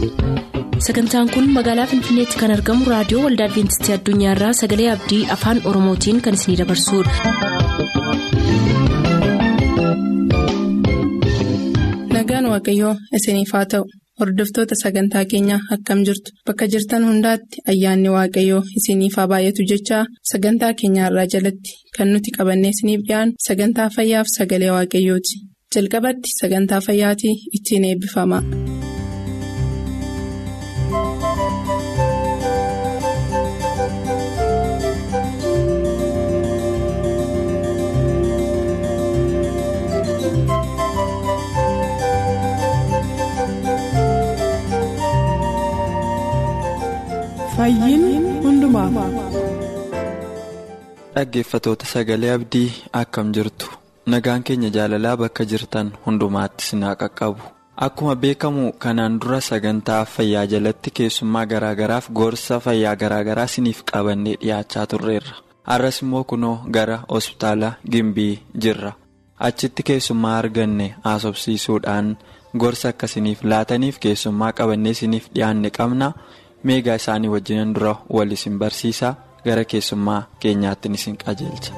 sagantaan kun magaalaa finfinneetti kan argamu raadiyoo waldaa adventistii addunyaarraa sagalee abdii afaan oromootiin kan isinidabarsudha. nagaan waaqayyoo isiniif haa ta'u hordoftoota sagantaa keenyaa akkam jirtu bakka jirtan hundaatti ayyaanni waaqayyoo isiniif haa baay'atu jechaa sagantaa keenyaarraa jalatti kan nuti qabannee isiniif dhiyaanu sagantaa fayyaaf sagalee waaqayyooti jalqabatti sagantaa fayyaatii ittiin eebbifama. dhaggeeffatoota sagalee abdii akkam jirtu nagaan keenya jaalalaa bakka jirtan hundumaatti sinaa qaqqabu akkuma beekamu kanaan dura sagantaa fayyaa jalatti keessummaa garaagaraaf gorsa fayyaa garaagaraa siniif qabannee dhiyaachaa turreerra har'as immoo kunoo gara hospitaala gimbii jirra achitti keessummaa arganne haasofsiisuudhaan gorsa akkasiniif laataniif keessummaa qabannee siniif dhiyaanne qabna. meegaa isaanii wajjinan dura wal isin barsiisaa gara keessummaa keenyaatti isin qajeelcha.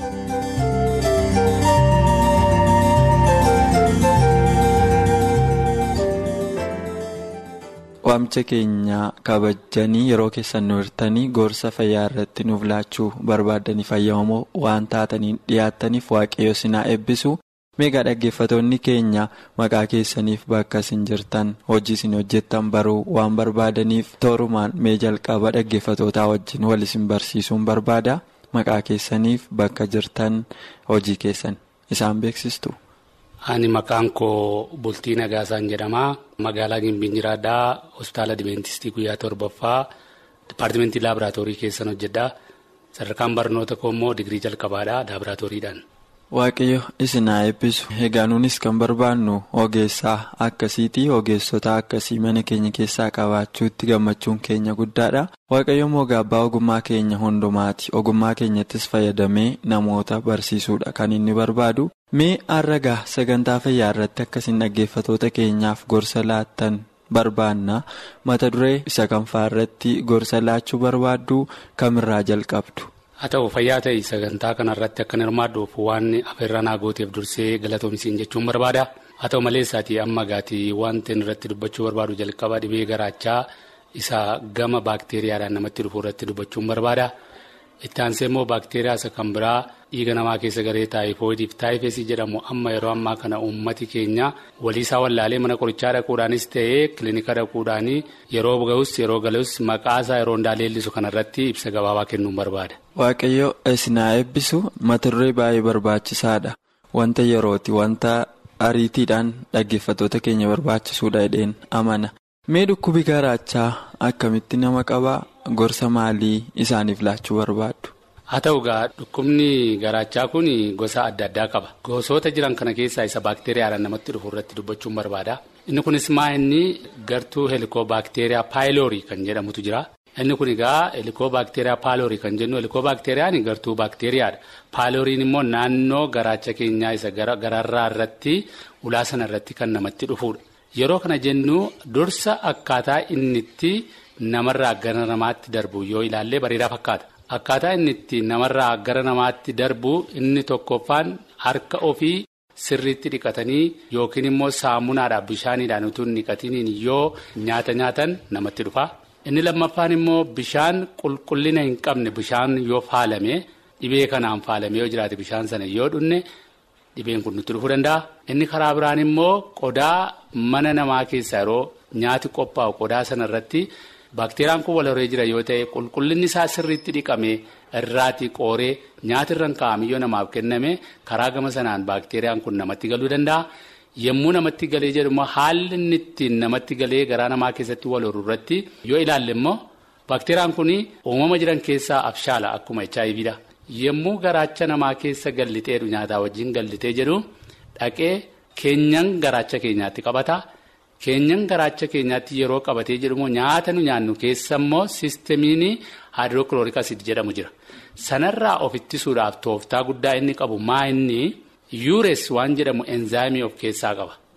waamicha keenya kabajanii yeroo keessan nu hirtanii gorsa fayyaa irratti nuuf laachuu barbaadanii fayyadamoo waan taataniin dhiyaattaniif waaqayyo sinaa eebbisu. meegaa dhaggeeffatoonni keenya maqaa keessaniif bakka isin jirtan hojii isin hojjettan baruu waan barbaadaniif toorumaan mee jalqaba dhaggeeffatootaa wajjin wal isin barsiisuun barbaada maqaa keessaniif bakka jirtan hojii keessan isaan beeksistu. ani maqaan koo bultii nagaasaan jedhama magaalaa gimbiin jiraadhaa hospitaala dibeentistii guyyaa torbaffaa dipaartimentii laaboraatoorii keessan hojjedha sadarkaan barnoota koo immoo digirii jalqabaadha laaboraatooriidhaan. Waaqayyo isin haa eebbisu egaa nunis kan barbaannu ogeessaa akkasiiti ogeessota akkasii mana keenya keessaa qabaachuutti gammachuun keenya guddaadha waaqayyo immoo gaabbaa ogummaa keenya hundumaati ogummaa keenyattis fayyadamee namoota barsiisuudha kan inni barbaadu mee har'agaa sagantaa fayyaa irratti akkasiin dhaggeeffatoota keenyaaf gorsa laattan barbaanna mata duree isa kanfaa irratti gorsa laachuu barbaaddu kamirraa jalqabdu. haa ta'u fayyaa ta'e sagantaa kanarratti akka hirmaadhuuf waan afeerraa naa gooteef dursee galatoomsiin jechuun barbaada haa ta'u malee isaatii amma gaatii wanti irratti dubbachuu barbaadu jalqaba dhibee garaachaa isa gama baakteeriyaadhaan namatti dhufu irratti dubbachuun barbaada itti aansee immoo baakteeriyaa isa kan biraa dhiiga namaa keessa garee taayifoidiif taayifeesii jedhamu amma yeroo ammaa kana uummati keenya waliisaa wallaalee mana qorichaa dhaquudhaanis ta'ee kilinika dhaquudhaanii yeroo ga'us yeroo galus maqaasaa yeroo hundaa leellisu kanarratti ibsa gabaabaa kennuun barbaada. Waaqayyo isinaa eebbisu mata duree baay'ee barbaachisaadha wanta yerooti wanta ariitiidhaan dhaggeeffatoota keenya barbaachisuudha jedheen amana mee dhukkubi garaachaa akkamitti nama qabaa gorsa maalii isaaniif laachuu barbaaddu. haa ta'u gaa dhukkubni garaachaa kun gosa adda addaa qaba gosoota jiran kana keessaa isa baakteeriyaadhaan namatti dhufu irratti dubbachuun barbaada inni kunis maa inni gartuu helikoo baakteeriyaa paayiloorii kan jedhamutu jira. inni kun egaa helikoo baakteeriyaa paayiloorii kan jennu helikoo baakteeriyaan gartuu baakteeriyaadha paayilooriin immoo naannoo garaacha keenyaa isa gararraa irratti ulaa sana irratti kan namatti dhufudha yeroo kana jennu dursa akkaataa inni itti namarraa gara namaatti darbu yoo ilaallee bareedaa fakkaata akkaataa inni itti namarraa gara namaatti darbu inni tokkoffaan harka ofii sirriitti dhiqatanii yookiin immoo saamunaadhaaf bishaaniidhaan utuu hin dhiqatiniin yoo nyaata nyaatan namatti dhufa. inni lammaffaan immoo bishaan qulqullina hin qabne bishaan yoo faalame dhibee kanaan faalame yoo jiraate bishaan sana yoo dhunne dhibeen kun nutti dhufuu danda'a. inni karaa biraan immoo qodaa mana namaa keessaa yeroo nyaati qophaa'u qodaa sana irratti baakteeriyaan kun wal horee jira yoo ta'e qulqullinni isaa sirriitti dhiqame irraati qooree nyaati irra kaa'ame yoo namaaf kenname karaa gama sanaan baakteeriyaan kun namatti galuu danda'a. yommuu namatti galee jedhu haalli inni ittiin namatti galee garaa namaa keessatti wal horuu irratti yoo ilaalle immoo baakteeriyaan kun uumama jiran keessaa abshaala akkuma hiv dha yommuu garaacha namaa keessa galliteedhu nyaataa wajjin gallitee jedhu dhaqee keenyan garaacha keenyaatti qabata keenyan garaacha keenyaatti yeroo qabatee jedhu nyaata nu nyaannu keessa immoo siistemiin haayidrookilooriik asiid jedhamu jira sanarraa of ittisuudhaaf tooftaa guddaa inni qabu maa inni. yuures waan jedhamu enzaayimii of keessaa qaba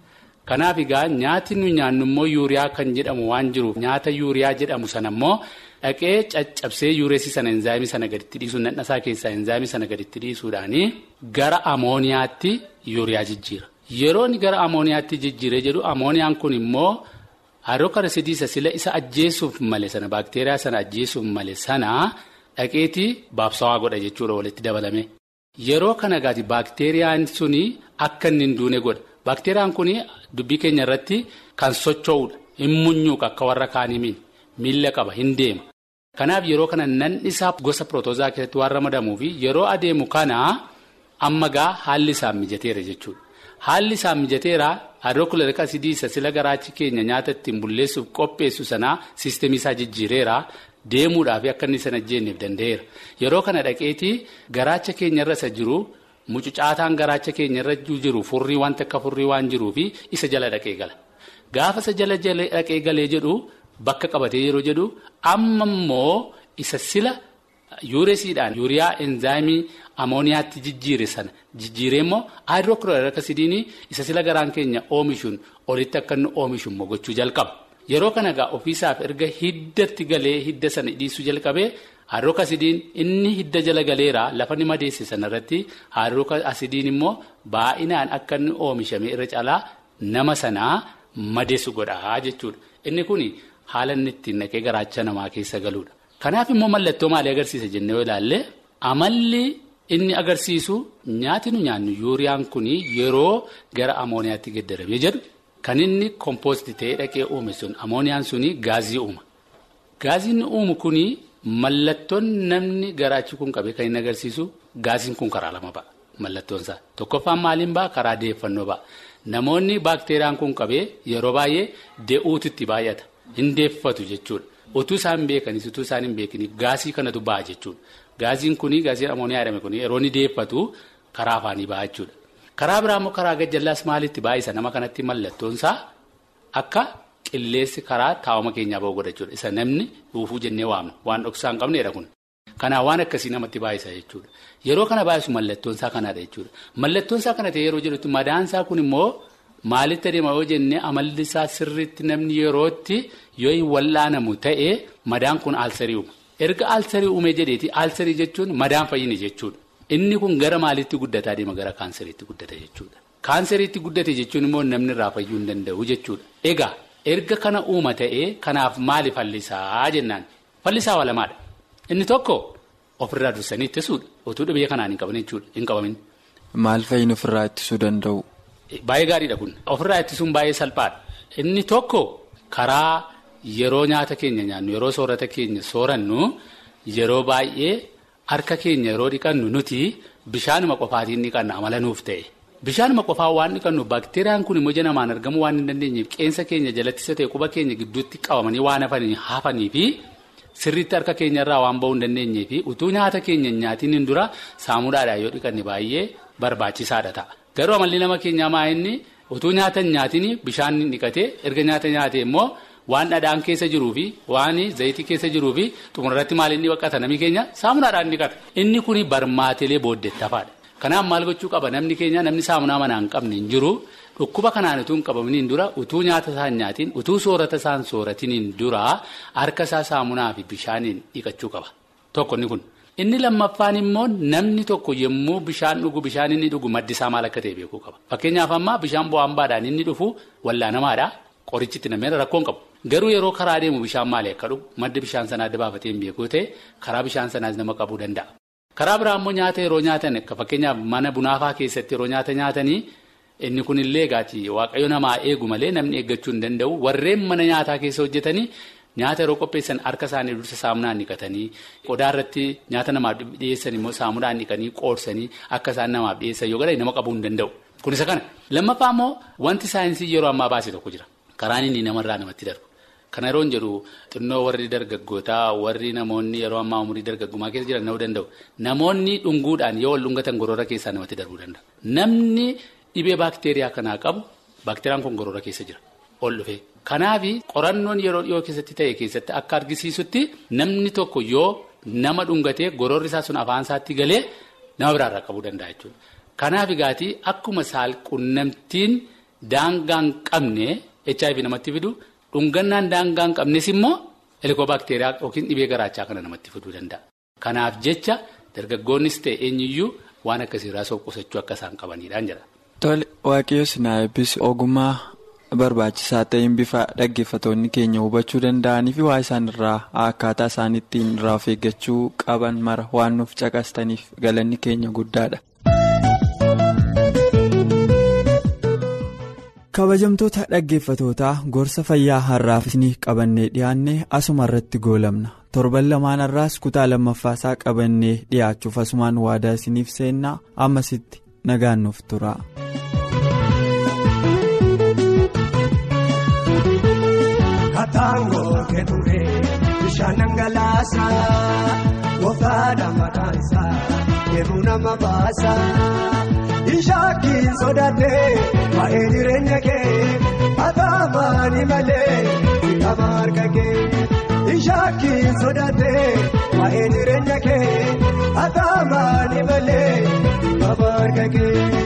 Kanaaf egaa nyaati nu nyaannu immoo yuuriyaa kan jedhamu waan jiruuf nyaata yuuriyaa jedhamu sana immoo dhaqee caccabsee yuureessi sana enzaayimii sana gaditti dhiisuun nadhasaa keessaa enzaayimii sana gaditti dhiisuudhaanii gara amooniyaatti yuuriyaa jijjiira. Yeroo inni gara amooniyaatti jijjiiree jedhu amooniyaan kun immoo haayirookarisidiisa sila isa ajjeesuuf male sana baakteeriyaa sana ajjeesuuf male sana dhaqeetii baabsawaa godha jechuudha walitti dabalame. Yeroo kana gaati baakteeriyaan suni akka inni hin duune godha. Baakteeriyaan kun dubbii keenya irratti kan socho'uudha. Hin munyuuqa akka warra kaanii miila qaba hin deema. Kanaaf yeroo kana nanni isaa gosa pirotozaa keessatti waan ramadamuuf yeroo adeemu kana amma gaa haalli isaan mijateera jechuudha. Haalli isaan mijateera haayirookilooriik asidii isa sila garaachi keenya nyaata ittiin bulleessuuf qopheessu sanaa siisteemii isaa jijjiireera. Deemuudhaaf akka inni sana jeenneef danda'eera. Yeroo kana dhaqeetii garaacha keenya irra isa jiru mucucaataan garaacha keenya irra jiru furrii wanta akka furrii waan jiruufi isa jala dhaqee gala. Gaafa isa jala dhaqee galee jedhu bakka qabatee yeroo jedhu amma immoo isa sila yuuresiidhaan yuuriyaa enzaayimii amooniyaatti jijjiire sana jijjiiree immoo haayirookilooriik asidiinii isa sila garaan keenya oomishuun olitti akka inni oomishu immoo gochuu jalqaba. Yeroo kana egaa ofiisaaf erga hiddatti galee hidda sana dhiisuu jalqabee haayirookilooriik asidiin inni hidda jala galeera lafa ni madeesse sanarratti haayirookilooriik asidiin immoo baay'inaan akka inni oomishame irra caalaa nama sanaa madeessu godhaa jechuudha. Inni kun haala inni ittiin naqee garaacha namaa keessa galuudha. Kanaaf immoo mallattoo maalii agarsiisa jennee yoo ilaalle amalli inni agarsiisu nyaati nu nyaannu yuuriyaan kun yeroo gara amooniyaatti geddaramee jedhu. Kan inni kompoostii ta'ee dhaqee uume sun amooniyaan suni gaazii uuma. Gaaziin uumu kuni mallattoon namni garaachi kun qabee kan inni agarsiisu gaaziin kun karaa lama ba'a. Mallattoon isaa tokkoffaan maaliin ba'a karaa deeffannoo ba'a. Namoonni baakteeriyaan kun qabee yeroo baay'ee dee'uutitti baay'ata. Hin deeffatu jechuudha. Utuu isaan beekanis utuu isaan hin beekiniif gaasii kanatu ba'a jechuudha. Gaaziin kuni gaasiin amooniyaa jedhame kuni yeroo inni deeffatu karaa afaanii ba'a jechuudha. Karaa biraa immoo karaa gajjallaas maalitti baay'isa nama kanatti mallattoonsaa akka qilleensi karaa taa'uma keenyaa ba'u godha jechuudha. Isa namni dhuufuu jennee waamna. Waan dhoksaa hin qabneedha kun. Kanaaf waan akkasii namatti baay'isa jechuudha. Yeroo kana baay'isu mallattoonsaa kanaadha jechuudha. Mallattoonsaa kana ta'e yeroo jedhutti madaansaa kun immoo maalitti adeema yoo jennee amalli isaa sirriitti namni yerootti yoo hin wallaanamu ta'e madaan kun aalsarii uuma. Erga aalsarii uumee jedheeti aalsarii jechuun madaan fayyine jechuudha. Inni kun gara maalitti guddataa deema gara kaanseriitti guddata jechuudha. Kaanseriitti guddate jechuun immoo namni irraa fayyuu hin danda'u jechuudha. Egaa erga kana uuma ta'ee kanaaf maali fallisaa jennaan fallisaa waa lamaadha. Inni tokko ofirraa dursanii ittisuudha. Otuu dhibee kanaan hin qaban jechuudha hin qabamin. Maal fa'iin ofirraa ittisuu danda'u? Baay'ee gaariidha kun. Ofirraa ittisuun baay'ee salphaadha. Inni tokko karaa yeroo nyaata keenya nyaannu yeroo soorata keenya soorannu yeroo baay'ee. Harka keenya yeroo dhiqannu nuti bishaanuma qofaatiin dhiqanna amala nuuf ta'e. Bishaanuma qofaa waan dhiqannu baakteeriyaan kun immoo namaan argamuu waan hin dandeenyeef qeensa keenya jalatti isa ta'e quba keenya gidduutti qabamanii waan hafanii fi sirriitti harka keenya irraa waan ba'uu hin dandeenyee fi utuu nyaata keenya nyaatiin hin dura saamunaadhaan yoo dhiqanne baay'ee barbaachisaadha ta'a. Garuu amalli nama keenyaa maa inni utuu nyaata hin nyaatiin bishaan dhiqatee erga nyaata nyaatee immoo. Waan dhadhaan keessa jiruu fi waan zayitii keessa jiruu fi xumurratti maal inni baqata namni keenya saamunaadhaan dhiqata. Inni kun barmaatilee booddettafaadha. Kanaaf maal gochuu qaba namni keenya namni saamunaa manaa hin qabne hin jiru dhukkuba kanaan utuu hin qabamaniin dura utuu nyaata isaa hin nyaatiin utuu soorata isaa hin sooratiniin dura harka isaa saamunaa fi bishaaniin dhiqachuu qaba. Tokko inni kun. Inni lammaffaan immoo namni tokko yommuu bishaan dhugu bishaan inni dhugu maddi isaa maal akka ta'e beekuu qaba. Fakkeenyaaf ammaa bishaan bu'aan inni dhufu wallaanamaadha. Qorichitti namni rakkoon qabu. Garuu yeroo karaa deemu bishaan maali akka dhugu madda bishaan sanaa adda baafatee hin beekuu ta'e karaa bishaan sanaas nama qabuu danda'a. Karaa biraa immoo nyaata yeroo nyaatan akka fakkeenyaaf mana bunaafaa keessatti yeroo nyaata nyaatanii inni kunillee egaati waaqayyo namaa eegu malee namni eeggachuu hin danda'u warreen mana nyaataa keessa hojjetanii nyaata yeroo qopheessan harka isaanii dursa saamunaan dhiqatanii qodaa irratti nyaata namaaf dhiyeessan immoo saamunaan dhiqanii qoorsanii akka isaan namaaf dhiyeessan yoo godhan nama qabuu hin danda'u. Kun isa kana lammaffaa immoo wanti saayinsii yeroo ammaa baase tokko jira. Karaan inni namarraa namatti darbu. Kana yeroo jedhu xinnoo warri dargaggootaa warri namoonni yeroo ammaa umurii dargaggummaa keessa jiran ta'uu danda'u. Namoonni dhunguudhaan yoo wal dhungatan gorora keessaa namatti darbuu danda'a. Namni dhibee baakteeriyaa kanaa qabu baakteeriyaan kun gorora keessa jira. Ol dhufee. Kanaaf qorannoon yeroo dhiyoo keessatti ta'e keessatti akka argisiisutti namni tokko yoo nama dhungatee gororri isaa sun afaan isaatti galee nama biraarraa qabuu danda'a jechuudha. Kanaaf egaati akkuma saal qunnamtiin daangaa hin qabne HIV namatti fidu dhungannaan daangaa hin qabnes immoo heelikoobakteeriyaa yookiin dhibee garaachaa kana namatti fiduu danda'a. Kanaaf jecha dargaggoonnis ta'e eenyuyyuu waan akkasiirraa of qusachuu akka isaan qabanidhaan jedha. Tole waaqayyo sinaa eebbisu ogummaa barbaachisaa ta'een bifa dhaggeeffatoonni keenya hubachuu danda'anii fi waa isaan irraa akkaataa isaan ittiin irraa of eeggachuu qaban mara waan nuuf caqastaniif galanni keenya guddaadha. kabajamtoota dhaggeeffatootaa gorsa fayyaa har'aaf isinii qabannee dhiyaannee asuma irratti goolabna torban lamaan har'aas kutaa lammaffaasaa qabannee dhiyaachuuf asumaan waadaa isiniif seennaa ammasitti nagaan nuuf tura. Kattaangoo keeturee bishaan dhangalaasa gooftaadha maqaan isaa eebuu nama baasa. Ishaakiin sodaatee waa'ee jireenya kee ataamaani malee kitaaba harka kee. Ishaakiin sodaatee waa'ee jireenya kee ataamaani malee kitaaba harka kee.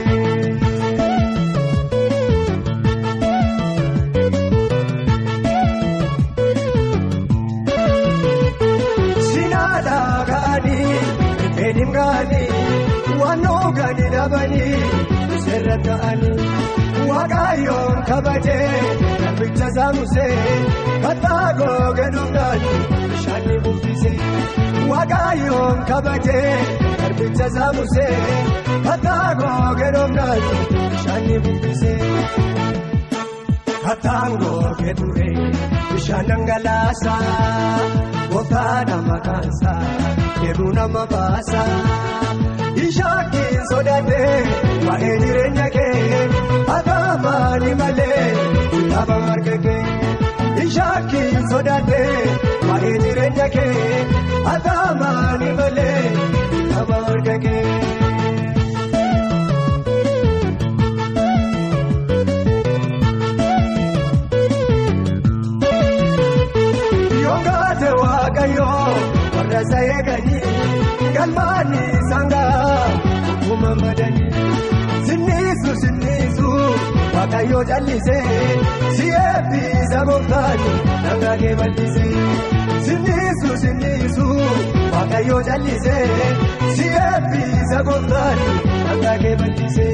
Sinaadhaa ga'anii eedhiin ga'anii waanoo gadi dhabanii seerra ta'anii waaqayyoon kabajee garbicha saamusee kattaa googeedhuudhaan bishaanii buufisee waaqayyoon kabajee garbicha saamusee kattaa googeedhuudhaan bishaanii buufisee. Kattaan googee ture bishaan dhangalaasa gooftaadha maqaan isaa eebuu nama baasa. Ishaakiin sodaatee waa'ee jireenya kee ataamaani malee kitaaba harka kee. Ishaakiin sodaatee waa'ee jireenya kee ataamaani malee kitaaba harka kee. Yoogaate waaqayyoo warra isa eeganii galmaanii sangaa akkuma madanii sinniisu sinniisu waaqayyoo callisee si eebbisa gooftaani nagaa kee bal'isee sinniisu sinniisu waaqayyoo callisee si eebbisa gooftaani nagaa kee bal'isee.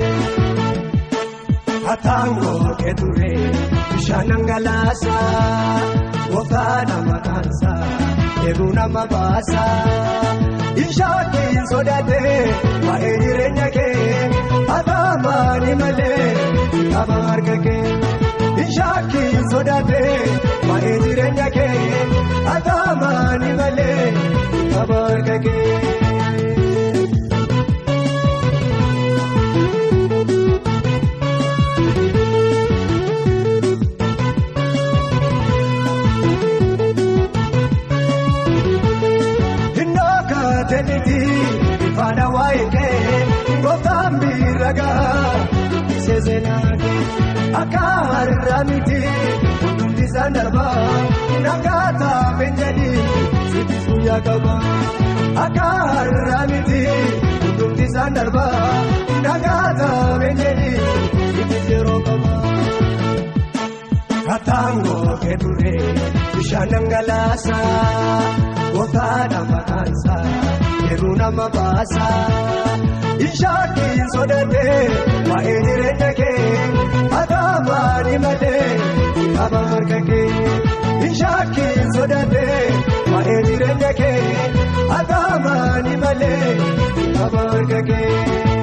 Kattaangoo keeturee bishaan dhangalaasa gooftaadha maqaan isaa eebuu nama baasa. Ishaakiin sodaatee waa'ee jireenya kee ataamaani malee kitaaba harka kee. Ishaakiin sodaatee waa'ee jireenya kee ataamaani malee kitaaba harka kee. Faana waa'ee kee gooftaan miidhagaa ishee seenaati akka har'a miti hundumti isaan darbaa nagaa taa'een jedhi sibiis guyyaa qaba akka har'a miti hundumti isaan darbaa nagaa taa'een jedhi sibiis yeroo qaba. Kattaangoo keeturee bishaan dhangalaasa gooftaadha maqaan isaa. Eebuu nama baasa. Ishaakiin sodaatee waa'ee jireenya kee ataamaani malee kitaaba harka kee. Ishaakiin sodaatee waa'ee jireenya kee ataamaani malee kitaaba harka kee.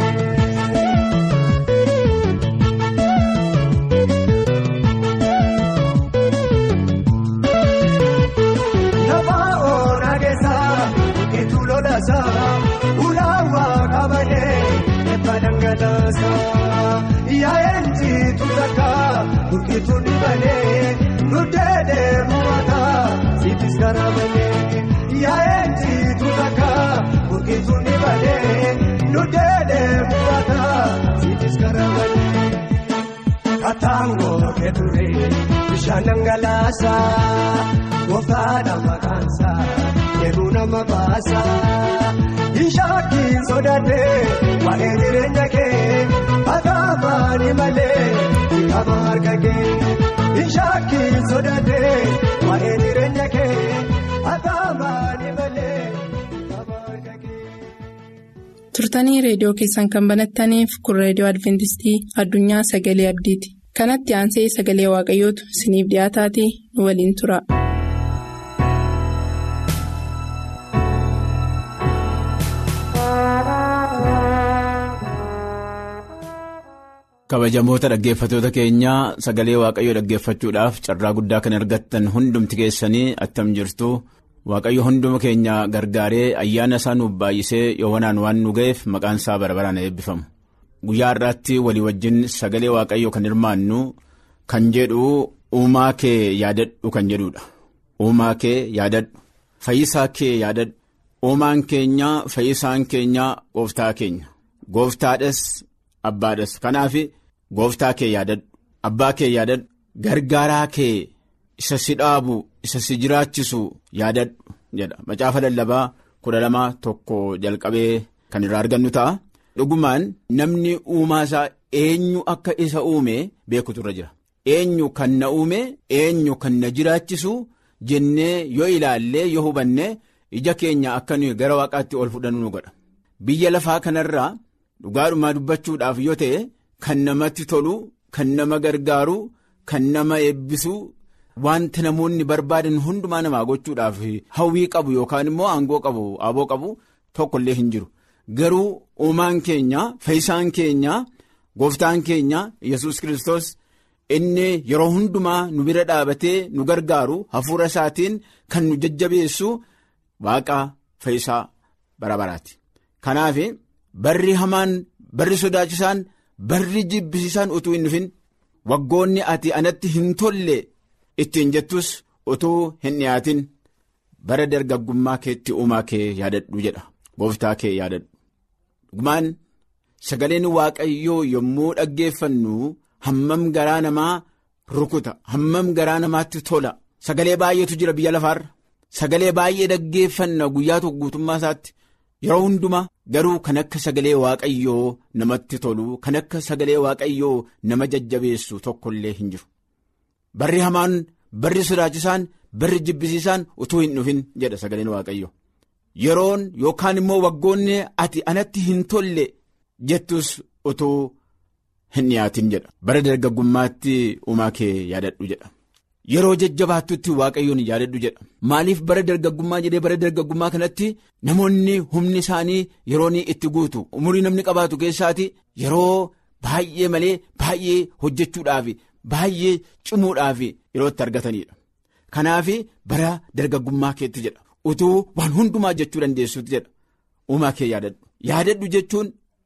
Ulaawaa qabanee eebba dhangalaasa. Yaa'een jiitu takka burkituu ni banee nuddeedee mumata siifis garaa banee. Yaa'een jiitu takka burkituu ni banee nuddeedee mumata siifis garaa banee. Kattaangoo keeturee bishaan dhangalaasa gooftaadha maqaan isaa. Eebuu nama baasa. Ishaakiin sodaatee waa'ee jireenya kee ataamaani malee qaba harka kee ishaakiin sodaatee waa'ee jireenya kee ataamaanii malee qaba harka kee. turtanii reediyoo keessan kan banattaniif kun reediyoo adventistii addunyaa sagalee abdiiti kanatti aansee sagalee waaqayyootu isiniif dhiyaataatii nu waliin tura. kabajamoota dhaggeeffatoota keenyaa sagalee waaqayyoo dhaggeeffachuudhaaf carraa guddaa kan argattan hundumti keessanii attam jirtu waaqayyo hunduma keenya gargaaree ayyaana isaa nuuf baay'isee yoowwanaan waan nu ga'eef maqaan isaa bara baraan eebbifamu guyyaa har'aatti walii wajjin sagalee waaqayyoo kan hirmaannu kan jedhu uumaa kee yaadadhu kan jedhudha uumaa kee yaadadhu fayyisaa kee yaadadhu uumaan keenya fayyisaan keenya gooftaa keenya gooftaadhas abbaadhas kanaaf. Gooftaa kee yaadadhu abbaa kee yaadadhu gargaaraa kee isa si dhaabu isa si jiraachisu yaadadhu jedha macaafa lallabaa kudha lama tokko jalqabee kan irraa argannu ta'a. Dhugumaan namni uumaa isaa eenyu akka isa uume beekutu irra jira eenyu kan na uume eenyu kan na jiraachisu jennee yoo ilaallee yoo hubanne ija keenya akka nuyi gara waaqaatti ol fudhannu nu godha biyya lafaa kanarraa dhugaadhumaa dubbachuudhaaf yoo ta'e. Kan namatti tolu kan nama gargaaru kan nama eebbisu wanta namoonni barbaadan hundumaa namaa gochuudhaaf hawwii qabu yookaan immoo aangoo qabu aboo qabu tokkollee hin jiru garuu uumaan keenya fayyisaan keenya gooftaan keenya yesus kristos inni yeroo hundumaa nu bira dhaabatee nu gargaaru hafuura isaatiin kan nu jajjabeessu waaqa fayyisaa bara baraati kanaaf barri hamaan barri sodaachisaan. Barri jibbisiisaan utuu hin dhufin waggoonni ati anatti hin tolle ittiin jettus utuu hin dhiyaatin bara dargaggummaa keetti uumaa kee yaadadhu jedha gooftaa kee yaadadhu. Dhugumaan sagaleen waaqayyoo yommuu dhaggeeffannu hammam garaa namaa rukuta hammam garaa namaatti tola sagalee baay'eetu jira biyya lafaarra sagalee baay'ee dhaggeeffanna guyyaa tokko guutummaa isaatti. Yeroo hundumaa garuu kan akka sagalee waaqayyoo namatti tolu kan akka sagalee waaqayyoo nama jajjabeessu tokkollee hin jiru. Barri hamaan barri sodaachisaan barri jibbisiisaan utuu hin dhufin jedha sagaleen waaqayyoo. Yeroon yookaan immoo waggoonni ati anatti hin tolle jettus utuu hin dhiyaatin jedha. Bara dargaggummaatti uumaa kee yaadadhu jedha. Yeroo jajjabaattutti waaqayyoon yaadadhu jedha maaliif bara dargaggummaa jedhee bara dargaggummaa kanatti namoonni humni isaanii yeroo itti guutu umurii namni qabaatu keessaati yeroo baay'ee malee baay'ee hojjechuudhaaf baay'ee cimuudhaaf yeroo itti argatanidha. Kanaaf bara dargaggummaa keetti jedha utuu waan hundumaa jechuu dandeessuuti jedha uumaa kee yaadadhu yaadadhu jechuun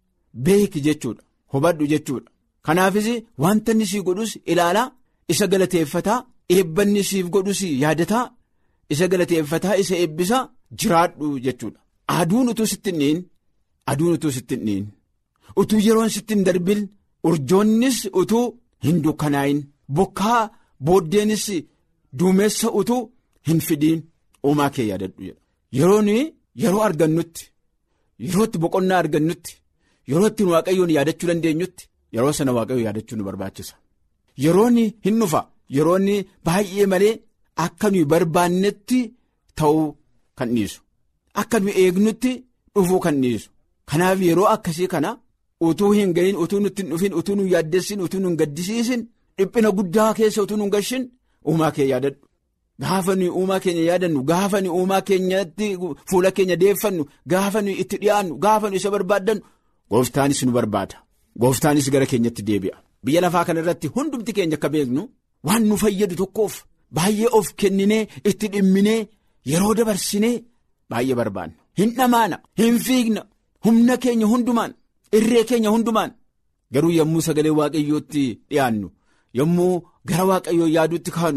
beeki jechuudha hubadhu jechuudha kanaafis wanta inni sii godhus ilaalaa isa galateeffataa. Eebbanni siif godhus yaadataa isa galateeffataa isa eebbisaa jiraadhu jechuudha. Aduun utuu sitti hin dhiin aduun utuu sitti hin dhiin utuu yeroon sitti hin darbin urjoonnis utuu hin dukkanaa'in bokkaa booddeenis duumessa utuu hin fidiin uumaa kee yaadadhu jedha. Yeroon yeroo argannutti yerootti boqonnaa argannutti yerootti waaqayyoon yaadachuu dandeenyutti yeroo sana waaqayyoon yaadachuu nu barbaachisa. Yeroon hin dhufa. Yeroonni baay'ee malee akka nuyi barbaannetti ta'uu kan dhiisu akka nuyi eegnutti dhufuu kan dhiisu kanaaf yeroo akkasii kana utuu hin gahin utuu nutti hin dhufin utuu nu yaaddessin utuu nu hin gaddisiisin dhiphina guddaa keessa utuu nu hin gashin uumaa kee yaadadhu gaafa nuyi uumaa keenya yaadannu gaafa nuyi uumaa keenyatti fuula keenya deeffannu gaafa nuyi itti dhiyaannu gaafa nuyi isa barbaaddannu gooftaanis nu barbaada gooftaanis gara keenyatti deebi'a biyya lafaa kana irratti hundumti keenya akka beeknu. Waan nu fayyadu tokkoof baay'ee of kenninee itti dhimminee yeroo dabarsinee baay'ee barbaanna. Hin dhamaana hin fiigna humna keenya hundumaan irree keenya hundumaan garuu yommuu sagalee waaqayyootti dhiyaannu yommuu gara waaqayyoo yaaduutti kaanu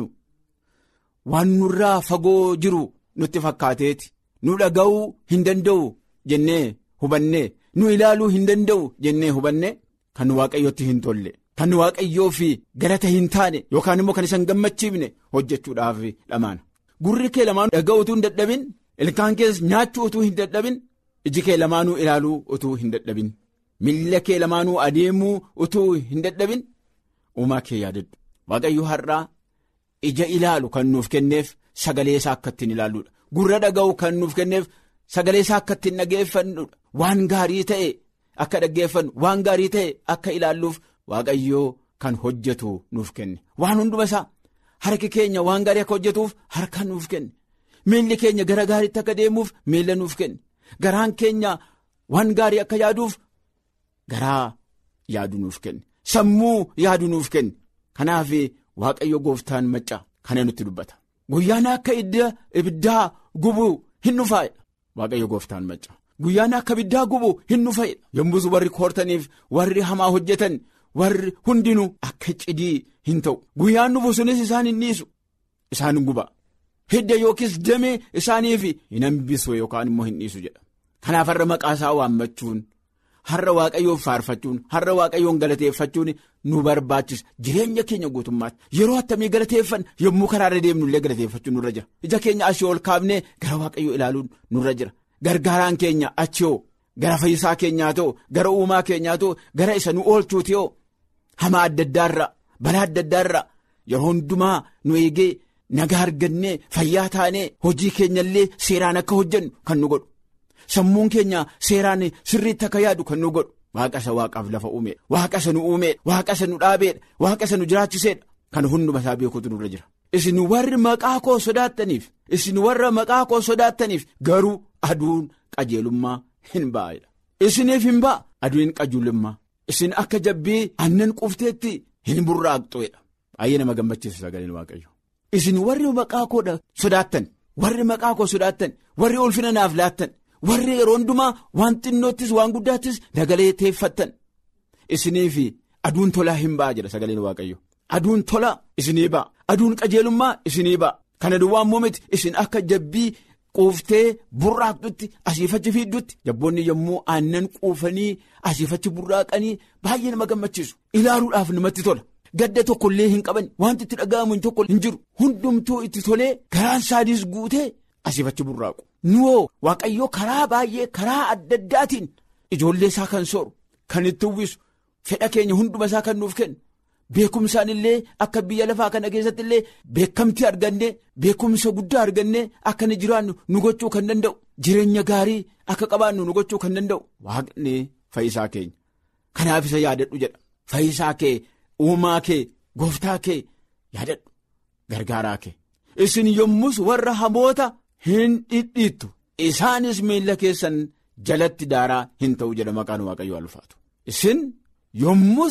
waan nurraa fagoo jiru nutti fakkaateeti nu dhaga'uu hin danda'u jennee hubannee nu ilaaluu hin danda'u jennee hubanne kan waaqayyootti hin tolle. Kan waaqayyoo fi galata hin taane yookaan immoo kan isaan gammachiifne hojjechuudhaaf dhamaana. Gurri kee lamaanuu dhaga'uu utuu hin dadhabin ilkaan keessa nyaachuu utuu hin dadhabin iji kee lamaanuu ilaaluu utuu hin dadhabin miilla kee lamaanuu adeemuu utuu hin dadhabin uumaa kee yaadadhu waaqayyo har'aa ija ilaalu kan nuuf kenneef sagalee isaa akka ittiin ilaalluudha gurra dhaga'u kan nuuf kenneef sagalee isaa akka ittiin dhageeffannuudha waan gaarii ta'e akka dhaggeeffannu waan gaarii ta'e akka ilaalluuf waaqayyoo kan hojjetu nuuf kenne waan hunduma isaa harki keenya waan gaarii akka hojjetuuf harka nuuf kenne miilli keenya gara gaariitti akka deemuuf miilla nuuf kenne garaan keenya waan gaarii akka yaaduuf garaa yaadu nuuf kenne sammuu yaadu nuuf kenne kanaaf waaqayyo gooftaan maccaa kana nutti dubbata guyyaan akka ibiddaa gubu hin dhufaa'edha waaqayyo gooftaan maccaa guyyaan akka ibiddaa gubu hin dhufaa'edha yommus warri koortaniif warri hamaa hojjetan warri hundinuu akka cidii hin ta'u guyyaan dhufu sunis isaan hin dhiisu isaan guba hidda yookiis damee isaaniif hin hambisu yookaan immoo hin dhiisu jedha kanaaf har'a maqaa isaa waammachuun har'a waaqayyoon faarfachuun har'a waaqayyoon galateeffachuun nu barbaachisa jireenya keenya guutummaatti yeroo attamii galateeffan yommuu karaarra deemnu illee galateeffachuun nurra jira ija keenya ashii ol kaafnee gara waaqayyoo ilaaluun nurra jira gargaaraan keenya achii gara fayyisaa keenyaa ta'u gara uumaa keenyaa ta'u gara isa nu oolchuuti yoo hamaa adda addaarra balaa adda addaarra yeroo hundumaa nu eegee nagaa argannee fayyaa taanee hojii keenyallee seeraan akka hojjennu kan nu godhu. sammuun keenya seeraan sirriitti akka yaadu kan nu godhu waaqa isa waaqaaf lafa uumeedha waaqa isa nu uumeedha waaqa isa nu dhaabeedha waaqa isa nu jiraachiseedha kan hunduma isaa beekuutu nurra jira isin warri maqaa koo sodaattaniif isin warra maqaa koo sodaattaniif garuu aduun qajeelummaa hin ba'edha isiniif hin ba'a aduun qajeelummaa isin akka jabbii aannan quufteetti hin burraaqxuedha baay'ee nama gammachiisa sagaleen waaqayyo isin warri maqaa koo sodaattan warri maqaa koo sodaattan warri ulfina naaf laattan. warri yeroo hundumaa waan xinnoottis waan guddaattis nagaleeteeffattan isiniif aduun tolaa hin ba'a jedha sagaleen waaqayyo aduun tolaa isinii ba'a aduun qajeelummaa isinii ba'a kana duwwaan moomiti isin akka jabbii quuftee burraaqxutti asiifachi fiiddutti jabboonni yommuu aannan quufanii asiifachi burraaqanii baay'ee nama gammachiisu ilaaluudhaaf namatti tola. gadda tokkollee hin qaban wanti itti dhaga'amu tokko hin jiru hundumtuu itti tolee garaan saadiis guutee asiifachi burraaqu. nuwoo waaqayyoo karaa baay'ee karaa adda addaatiin ijoollee isaa kan sooru kan itti uwwisu fedha keenya hunduma isaa kan nuuf kennu beekumsaan illee akka biyya lafaa kana keessatti illee beekamtii argannee beekumsa guddaa argannee akka ni jiraannu nu gochuu kan danda'u jireenya gaarii akka qabaannu nu gochuu kan danda'u waaqni fayyisaa keenya kanaaf isa yaadadhu jedha fayyisaa kee uumaa kee gooftaa kee yaadadhu gargaaraa kee isin yommus warra hamoota. hin dhidhiittu isaanis miilla keessan jalatti daaraa hin ta'u jedha maqaan waaqayyoo ulfaatu isin yommus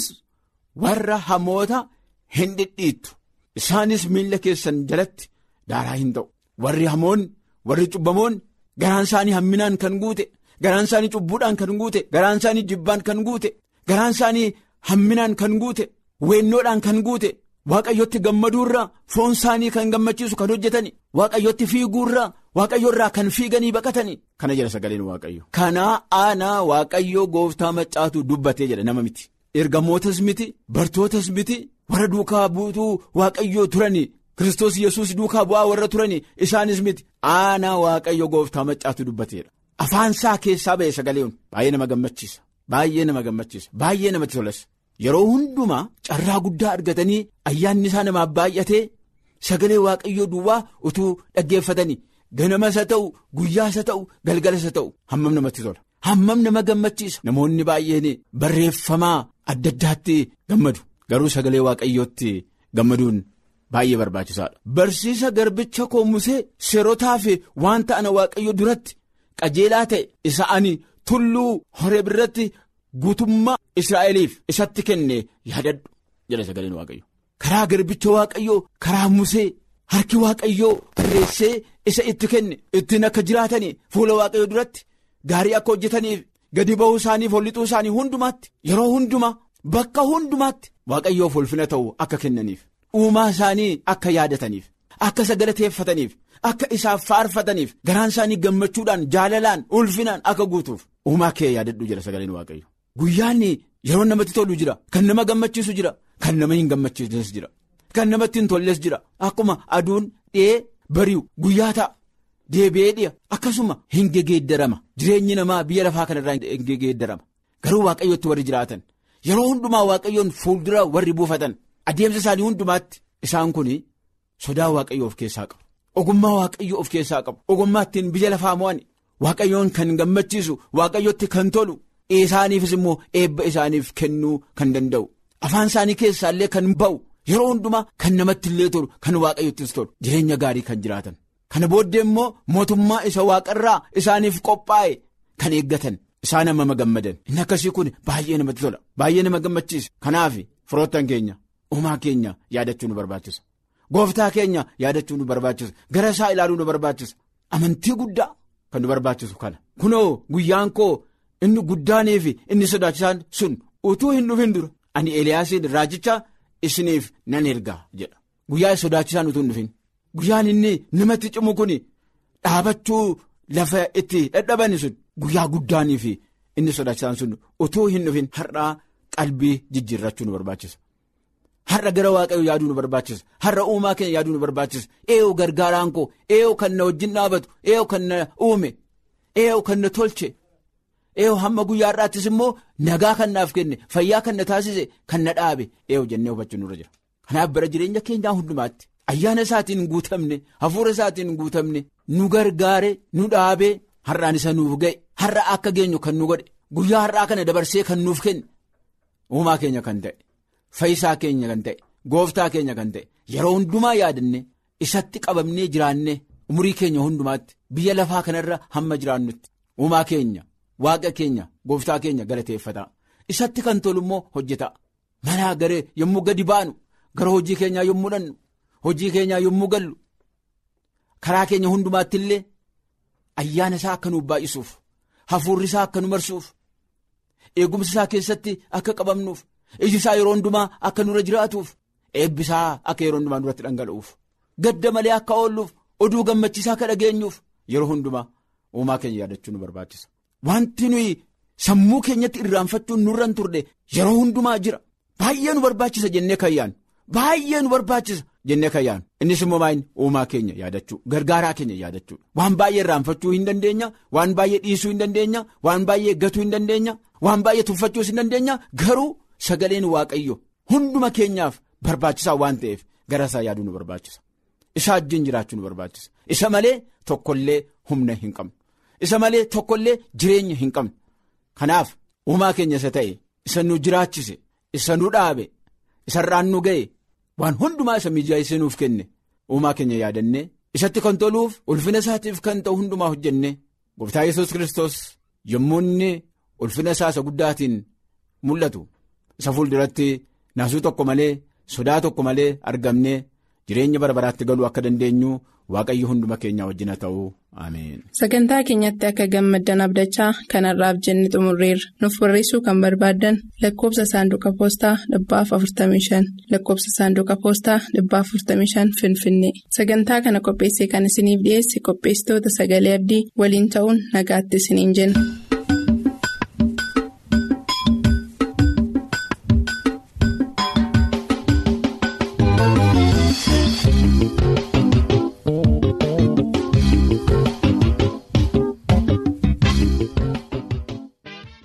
warra hamoota hin dhidhiittu isaanis miilla keessan jalatti daaraa hin ta'u warri hamoonni warri cubbamoonni garaan isaanii hamminaan kan guute garaan isaanii cubbuudhaan kan guute garaan isaanii jibbaan kan guute garaan isaanii hamminaan kan guute weennoodhaan kan guute. waaqayyotti gammaduurraa foon isaanii kan gammachiisu kan hojjetani waaqayyotti fiiguurraa waaqayyoorraa kan fiiganii baqatanii kana jedha sagaleen waaqayyo. kanaa aanaa waaqayyoo gooftaa maccaatu dubbatee jedha nama miti ergamootas miti bartootas miti warra duukaa buutuu waaqayyoo turani kiristoos yesus duukaa bu'aa warra turani isaanis miti aanaa waaqayyo gooftaa maccaatu dubbateedha afaan isaa keessaa ba'e sagaleen baay'ee nama gammachiisa baay'ee nama gammachiisa baay'ee namatti tolas. yeroo hundumaa carraa guddaa argatanii ayyaanni isaa namaaf baay'atee sagalee waaqayyoo duwwaa utuu dhaggeeffatanii ganamas haa ta'u guyyaas haa ta'u galgalas haa ta'u hammam namatti tola hammam nama gammachiisa namoonni baay'een barreeffamaa adda addaatti gammadu garuu sagalee waaqayyootti gammaduun baay'ee barbaachisaadha. barsiisa garbicha koo musee seerotaaf waan ta'an waaqayyo duratti qajeelaa ta'e isa ani tulluu horee birratti. guutummaa israa'eliif isatti kenne yaadadhu jedha sagaleen waaqayyo karaa garbicha waaqayyoo karaa musee harki waaqayyoo barreessee isa itti kenne ittiin akka jiraatanii fuula waaqayyoo duratti gaarii akka hojjetaniif gadi ba'uu isaaniif hollixuu isaanii hundumaatti yeroo hundumaa bakka hundumaatti waaqayyoof ulfina ta'u akka kennaniif uumaa isaanii akka yaadataniif akka isa galateeffataniif akka isaaf faarfataniif garaan isaanii gammachuudhaan jaalalaan ulfinaan akka guutuuf uumaa kee yaadadhu jedha sagaleen waaqayyo. Guyyaan yeroo namatti tolu jira kan nama gammachiisu jira kan nama hin gammachiisnes jira kan namatti hin tolles jira akkuma aduun dhiyee bari'u guyyaa ta'a deebi'ee dhiya akkasuma hin gegeeddarama jireenyi namaa biyya lafaa kanarraa hin gegeeddarama garuu waaqayyootti warri jiraatan yeroo hundumaa waaqayyoon fuuldura warri buufatan adeemsa isaanii hundumaatti isaan kun sodaa waaqayyoo of keessaa qabu. Ogummaa waaqayyoo of keessaa qabu. Ogummaa ittiin biyya lafaa mo'an waaqayyoon kan gammachiisu waaqayyootti kan tolu isaaniifis immoo eebba isaaniif kennuu kan danda'u. Afaan isaanii keessaallee kan ba'u yeroo hundumaa kan namatti illee tolu kan waaqayyottis tolu jireenya gaarii kan jiraatan. Kana booddee immoo mootummaa isa waaqarraa isaaniif qophaa'e kan eeggatan isaan amma gammadan inni akkasii kun baay'ee namatti tola baay'ee nama gammachiisa kanaaf firoottan keenya uumaa keenya yaadachuu nu barbaachisa gooftaa keenya yaadachuu nu barbaachisa gara isaa ilaaluu nu barbaachisa amantii guddaa kan nu barbaachisu kana kunoo guyyaan koo inni guddaanii fi inni sodaachisaan sun utuu hin dhufin dura ani eliyaasiin raajicha isiniif nan ergaa jedha guyyaa sodaachisaan utuu hin dhufin. Guyyaan inni namatti cimu kun dhaabachuu lafa itti dadhaban sun guyyaa guddaanii fi inni sodaachisaan sun utuu hin dhufin har'aa qalbii jijjiirrachuu nu barbaachisa. Har'a gara waaqayyoo yaaduu nu barbaachisa. Har'a uumaa keenya yaaduu nu barbaachisa. Eeyoo gargaaraan koo eeyoo kan na wajjin dhaabatu eeyoo kan na uume eeyoo kan na tolche eeyoo hamma guyyaa har'aattis immoo nagaa kan naaf kenne fayyaa kan na taasise kan na dhaabe eeyoo jennee hubachuu nurra jira. Kanaaf bara jireenya keenyaa hundumaatti. Ayyaana isaatiin guutamne hafuura isaatiin guutamne nu gargaare nu dhaabee har'aan isa nuuf ga'e har'a akka geenyu kan nu godhe guyyaa har'aa kana dabarsee kan nuuf kenne uumaa keenya kan ta'e fayyisaa keenya kan ta'e gooftaa keenya kan ta'e yeroo hundumaa yaadanne isatti qabamnee jiraanne umurii keenya hundumaatti biyya lafaa kanarra hamma jiraannutti uumaa keenya waaqa keenya gooftaa keenya galateeffataa isatti kan tolu immoo hojjeta manaa garee yommuu gadi baanu gara hojii keenyaa yommuu dhannu. Hojii keenyaa yommuu gallu karaa keenya hundumaatti illee ayyaana isaa akka nuuf baay'isuuf hafuurri isaa akka nu marsuuf eegumsa isaa keessatti akka qabamnuuf iji isaa yeroo hundumaa akka nurra jiraatuuf eebbi isaa akka yeroo hundumaa nurratti dhangala'uuf gadda malee akka oolluuf oduu gammachiisaa akka dhageenyuuf yeroo hundumaa uumaa keenya yaadachuu nu barbaachisa. Wanti nuyi sammuu keenyatti irraanfachuun nurra hin turre yeroo hundumaa jira baay'ee nu barbaachisa jennee kan yaadnu baay'ee nu barbaachisa. jennee kan yaadnu innis immoo maayini uumaa keenya yaadachuu gargaaraa keenya yaadachuu waan baay'ee irraanfachuu hin dandeenya waan baay'ee dhiisuu hin dandeenya waan baay'ee gatuu hin dandeenya waan baay'ee tuffachuus hin dandeenya garuu sagaleen waaqayyo hunduma keenyaaf barbaachisaa waan ta'eef gara isaa yaaduu nu barbaachisa isa wajjin jiraachuu nu barbaachisa isa malee tokkollee humna hin qabnu isa malee tokkollee jireenya hin qabnu kanaaf uumaa keenya isa ta'e isa nu jiraachise isa nu dhaabe isarraan nu ga'e. waan hundumaa isa mijaa'isee nuuf kenne uumaa keenya yaadannee isatti kan toluuf ulfina isaatiif kan ta'u hundumaa hojjenne gooftaa yesus kristos yommuu inni ulfina isaa isa guddaatiin mul'atu isa fuulduratti naasuu tokko malee sodaa tokko malee argamnee jireenya bara baraatti galuu akka dandeenyu waaqayyo hunduma keenyaa wajjin haa ta'u ameen. Sagantaa keenyatti akka gammaddan abdachaa kanarraaf jenne xumurreerra. Nuuf barreessuu kan barbaaddan lakkoobsa saanduqa poostaa dhibbaaf 45 lakkoobsa saanduqa poostaa dhibbaaf 45 Finfinnee. Sagantaa kana qopheessee kan isiniif dhiyeesse qopheessitoota sagalee abdii waliin ta'uun nagaatti isiniin jenna.